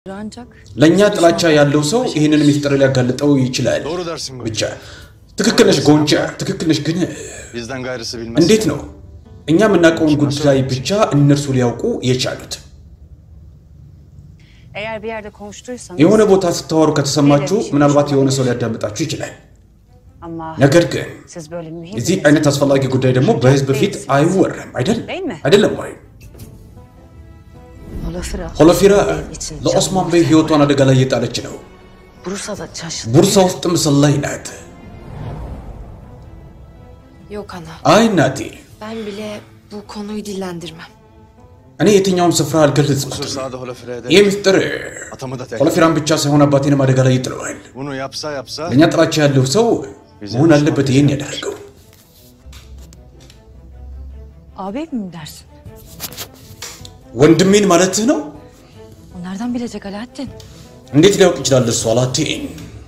ancak ለእኛ ጥላቻ ያለው ሰው ይህንን ሚስጥር ሊያጋልጠው ይችላል። Doğru dersin bu. ብቻ ትክክል ነሽ ጎንቻ፣ ትክክል ነሽ። ግን Bizden gayrısı bilmez. እንዴት ነው እኛ የምናውቀውን ጉዳይ ብቻ እነርሱ ሊያውቁ የቻሉት? eğer bir yerde konuştuysanız የሆነ ቦታ ስታወሩ ከተሰማችሁ ምናልባት የሆነ ሰው ሊያዳምጣችሁ ይችላል። ama ነገር ግን siz böyle mühim እዚህ bir አይነት አስፈላጊ ጉዳይ ደግሞ በህዝብ ፊት አይወራም አይደል? Değil mi? አይደለም ወይ? Holafira. ሆሎፊራ ለኦስማን በይ ህይወቷን አደጋ ላይ እየጣለች ነው። Bursa'da çarşı. ቡርሳ ውስጥ ምስል ላይ ናት። Yok ana. አይ እናቴ፣ Ben bile bu konuyu dillendirmem. እኔ የትኛውም ስፍራ Kusur አልገለጽኩትም። sağda holofire eder. ይህ ምስጢር Atamı da tek. ሆሎፊራን ብቻ ሳይሆን አባቴንም አደጋ ላይ ይጥለዋል። Bunu yapsa yapsa ለእኛ ጥላቻ ያለው ሰው መሆን አለበት ይህን ያደረገው። Abi mi dersin? ወንድሜን ማለትህ ነው? O nereden bilecek Alaaddin? እንዴት ሊያውቅ ይችላል እሱ? አላቴን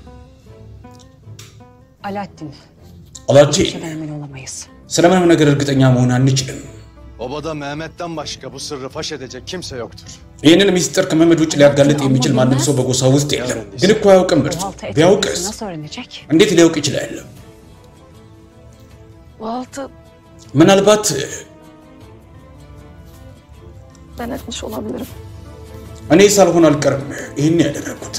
Alaaddin. አላቴን Şeyden emin olamayız. ስለምንም ነገር እርግጠኛ መሆን አንችልም። obada Mehmet'ten başka bu sırrı faş edecek kimse yoktur. ይህንን ሚስጥር ከመመድ ውጭ ሊያጋልጥ የሚችል ማንም ሰው በጎሳ ውስጥ የለም። ግን እኮ አያውቅም። Bu እርሱ halta ቢያውቅስ etmemizi nasıl öğrenecek? እንዴት ሊያውቅ ይችላል? Bu altı ምናልባት ben etmiş olabilirim. እኔ ሳልሆን አልቀርም ይህን ያደረጉት።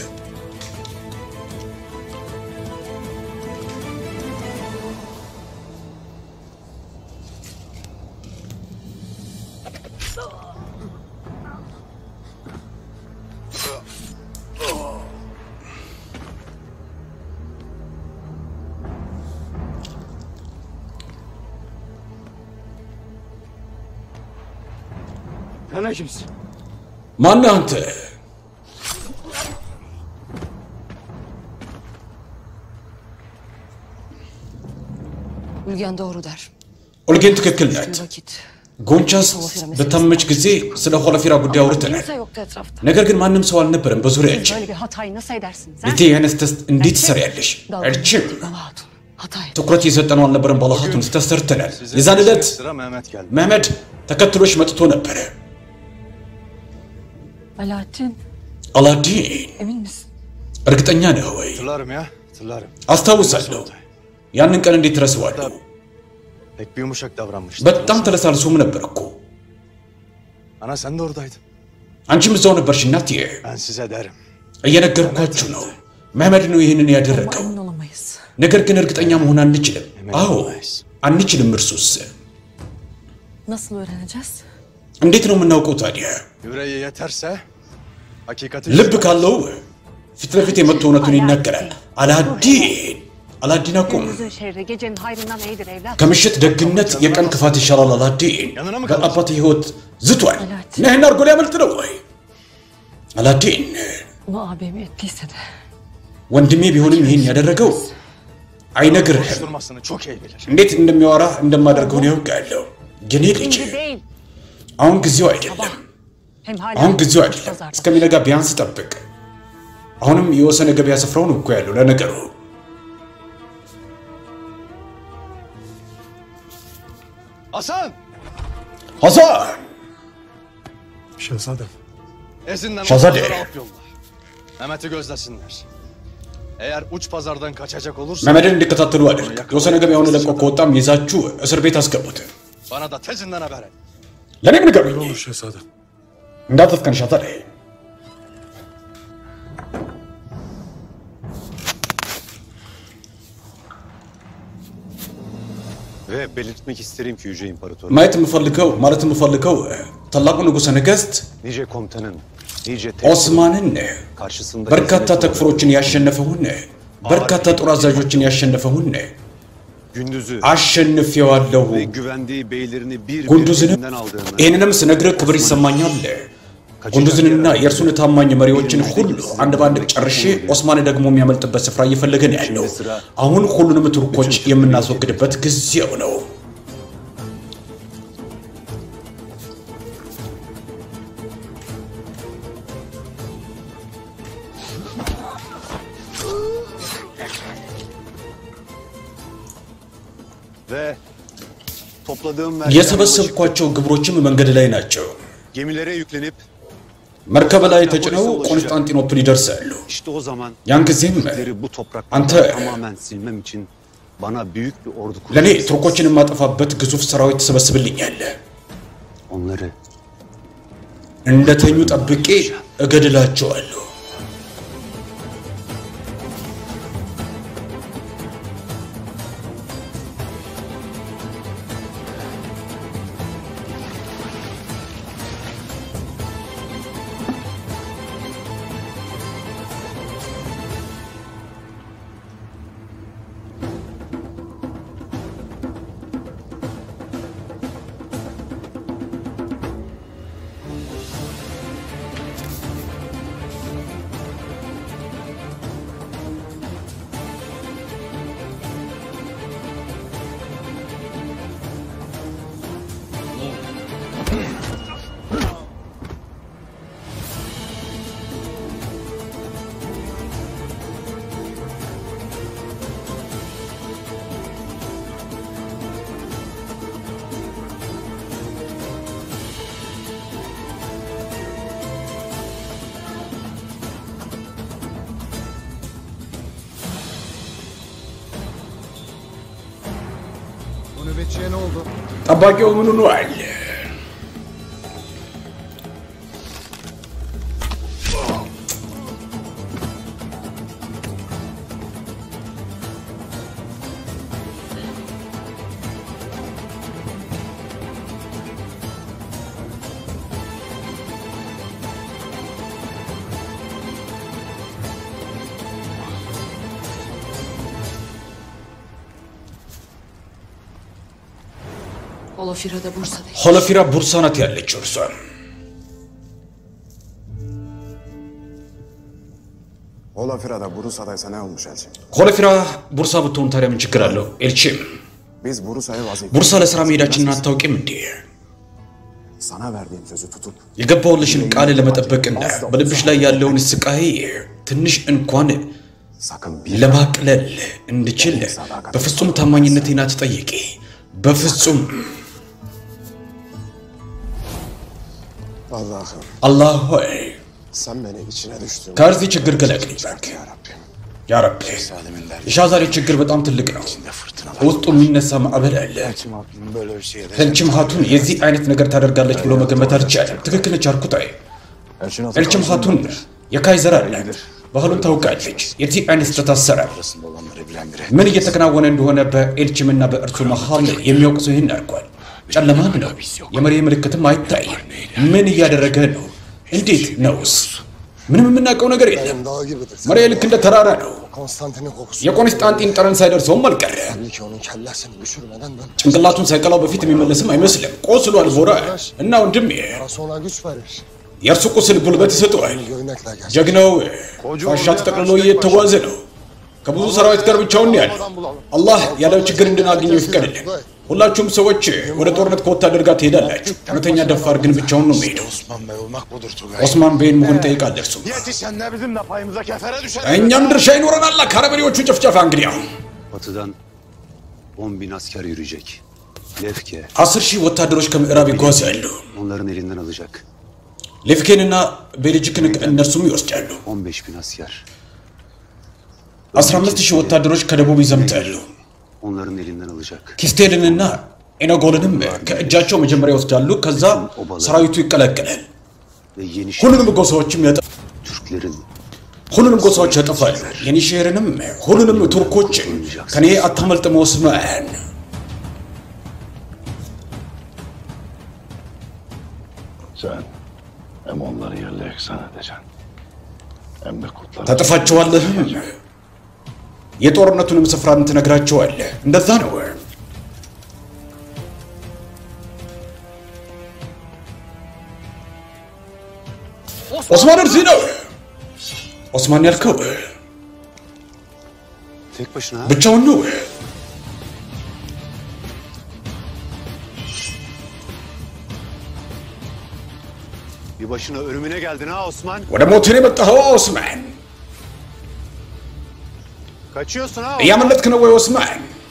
Sen kimsin? ማነህ አንተ? Ülgen doğru der. ኦልጌን ትክክል ናት። Bir vakit. ጎንቻስ በታመች ጊዜ ስለ ሆለፊራ ጉዳይ አውርተናል። Kimse yoktu etrafta. ነገር ግን ማንም ሰው አልነበረም በዙሪያችን። Böyle bir hatayı nasıl edersiniz? ha? ልቴ አይነት ተስ እንዴት ትሰሪያለሽ? እርችም Baba hatun. Hata ettim. ትኩረት የሰጠነው አልነበረም። ባለሀቱን ስተሰርተናል። Sizin የዛን ዕለት sıra Mehmet geldi. መህመድ ተከትሎሽ መጥቶ ነበረ። Alaaddin አላዲን emin misin? እርግጠኛ ነህ ወይ? Hatırlarım ya, hatırlarım. አስታውሳለሁ። ያንን ቀን እንዴት ረስዋለሁ? Pek bir yumuşak davranmıştı. በጣም ተለሳልሶም ነበር እኮ። Ana sen de oradaydın. አንቺም እዛው ነበርሽ እናቴ። Ben size derim. እየነገርኳችሁ ነው። መህመድ ነው ይህንን ያደረገው። Emin olamayız. ነገር ግን እርግጠኛ መሆን አንችልም። Emin አዎ olamayız. አንችልም። እርሱስ Nasıl öğreneceğiz? እንዴት ነው የምናውቀው ታዲያ? Yüreği yeterse hakikati ልብ ካለው ፊት ለፊት የመጥቶ እውነቱን ይናገራል። አላዲን አላዲን አቁም። Gündüzün şerri gecenin hayrından iyidir evlat. ከምሽት ደግነት የቀን ክፋት ይሻላል። አላዲን Yanına mı በአባት ህይወት ዝቷል። አላዲን። ነህን አድርጎ ሊያመልጥ ነው ወይ? አላዲን Bunu abimi ettiyse de ወንድሜ ቢሆንም ይህን ያደረገው አይነግርህም። konuşturmasını çok iyi bilir. እንዴት እንደሚያወራ እንደማደርገው ነው ያውቃለሁ። የኔ ልጅ şimdi değil. አሁን ጊዜው አይደለም። Hem hala አሁን ጊዜው አይደለም። pazarda. እስከሚነጋ ቢያንስ ጠብቅ። አሁንም የወሰነ ገበያ ስፍራውን እኮ ያለው ለነገሩ Hasan! ሐሳን Şehzadem. Ezinden Şahzade. otuzları alıp yolla. Mehmet'i gözlesinler. Eğer uç pazardan kaçacak olursa መመድን እንዲከታተሉ አድርግ። የወሰነ ገበያውን ለቆ ከወጣም ይዛችሁ እስር ቤት አስገቡት። bana da tezinden haber et. ለእኔም ንገሩኝ። Ne olur şehzadem. እንዳትፍቀን ሻታል Ve belirtmek isterim ki Yüce İmparator, ማየት የምፈልገው ማለት የምፈልገው ታላቁ ንጉሠ ነገሥት nice komutanın, nice ኦስማንን karşısında በርካታ ezilip ተክፍሮችን ያሸነፈውን በርካታ ጦር አዛዦችን ያሸነፈውን gündüzü አሸንፌዋለሁ። ve güvendiği beylerini bir bir ጉንዱዝንም elinden aldığını ይህንንም ስነግርህ ክብር ይሰማኛል። ጉንዱዝንና የእርሱን ታማኝ መሪዎችን ሁሉ አንድ በአንድ ጨርሼ ኦስማን ደግሞ የሚያመልጥበት ስፍራ እየፈለገ ነው ያለው። አሁን ሁሉንም ቱርኮች የምናስወግድበት ጊዜው ነው። ve topladığım vergilerle ulaşıp የሰበሰብኳቸው ግብሮችም መንገድ ላይ ናቸው። gemilere yüklenip መርከብ ላይ ተጭነው ቆንስጣንጢኖፕል ይደርሳሉ። İşte o zaman ያን ጊዜም Türkleri bu topraklardan አንተ tamamen silmem için bana büyük bir ordu ለእኔ kuracaksın. ቱርኮችን የማጠፋበት ግዙፍ ሰራዊት ትሰበስብልኛለህ። Onları እንደተኙ ጠብቄ እገድላቸዋለሁ። Bu nöbetçiye ne oldu? ጠባቂው ምን ሆኗል? Holofira da Bursa'da. ሆለፊራ ቡርሳ ናት ያለችው እርሷ። Holafira'da Bursa'daysa ne olmuş Elçin? ሆለፊራ ቡርሳ ብትሆን ታዲያ ምን ችግር አለው? ኤልቺም Biz Bursa'ya vazife... ቡርሳ ለስራ መሄዳችንን አታውቂም እንዴ? Sana verdiğim sözü tutup የገባውልሽን ቃል ለመጠበቅና በልብሽ ላይ ያለውን ስቃይ ትንሽ እንኳን sakın bir ለማቅለል እንድችል በፍጹም ታማኝነቴን አትጠይቂ። በፍጹም Allah'ım አላህ ሆይ sen beni içine düştün. ከዚህ ችግር ገለግለኝ እባክህ። Ya Rabbim. ያ ረቢ Zalimin derdi. የሻዛሬ ችግር በጣም ትልቅ ነው። Ne fırtınalar. በውስጡ የሚነሳ ማዕበል አለ። Elçin Hatun'un böyle bir şey edecek. ህልችም ሀቱን የዚህ አይነት ነገር ታደርጋለች ብሎ መገመት አልቻለም። ትክክል ነች አርኩታይ። Elçin Hatun ህልችም ሀቱን የካይዘር አላት። ባህሉን ታውቃለች። የዚህ አይነት ስህተት አሰራር arasında olanları bilen biri. ምን እየተከናወነ እንደሆነ በኤልችምና በእርሱ መሃል የሚያውቅ ሰው ይህን አድርጓል። ጨለማም ነው። የመሪ ምልክትም አይታይም። ምን እያደረገ ነው? እንዴት ነውስ? ምንም የምናውቀው ነገር የለም። Dağ gibidir. መሪ ልክ እንደ ተራራ ነው። Konstantin'in kokusu. የቆንስጣንጢን ጠረን ሳይደርሰውም አልቀረ። Belli ki onun kellesini düşürmeden ben ጭንቅላቱን ሳይቀላው በፊት የሚመለስም አይመስልም። ቆስሏል። ቦራ እና ወንድሜ parası ona güç verir. የእርሱ ቁስል ጉልበት ይሰጠዋል። Göynekle gel. ጀግናው ፋሻ ተጠቅልሎ እየተጓዘ ነው። ከብዙ ሰራዊት ጋር ብቻውን ነው ያለው። አላህ ያለው ችግር እንድናገኘው ይፍቀድልን። ሁላችሁም ሰዎች ወደ ጦርነት ከወታደር ጋር ትሄዳላችሁ። እውነተኛ ደፋር ግን ብቻውን ነው የሚሄደው። Osman Bey olmak budur Tugay. ኦስማን ቤን መሆን ይጠይቃል። እርሱ Yetişen de bizim de payımıza kefere düşer. እኛም ድርሻ ይኖረናል። ከአረመኔዎቹ ጭፍጨፋ እንግዲህ አሁን batıdan 10 bin asker yürüyecek. Lefke አስር ሺህ ወታደሮች ከምዕራብ ይጓዛሉ። onların elinden alacak. ሌፍኬንና ቤልጅክን እነርሱም ይወስዳሉ። 15 bin asker 15 ሺህ ወታደሮች ከደቡብ ይዘምታሉ። onların elinden alacak. ኪስቴልንና ኤነጎልንም ከእጃቸው መጀመሪያ ይወስዳሉ። ከዛ ሰራዊቱ ይቀላቀላል። Ve yeni ሁሉንም ጎሳዎችም ያጠ Türklerin ሁሉንም ጎሳዎች ያጠፋሉ። የኒሼርንም ሁሉንም ቱርኮችን ከኔ አታመልጥም ኦስማን። Sen hem onları yerle eksan edeceksin. Hem de kutlar. ታጠፋቸዋለህም የጦርነቱንም ስፍራን ትነግራቸዋለህ። እንደዛ ነው። ኦስማን እዚህ ነው። ኦስማን ያልከው tek başına ha? ብቻውን ነው። bir başına ölümüne geldin ha Osman. ወደ ሞትን የመጣኸው ኦስማን? Kaçıyorsun ha. እያመለጥክ ነው ወይ ኦስማን?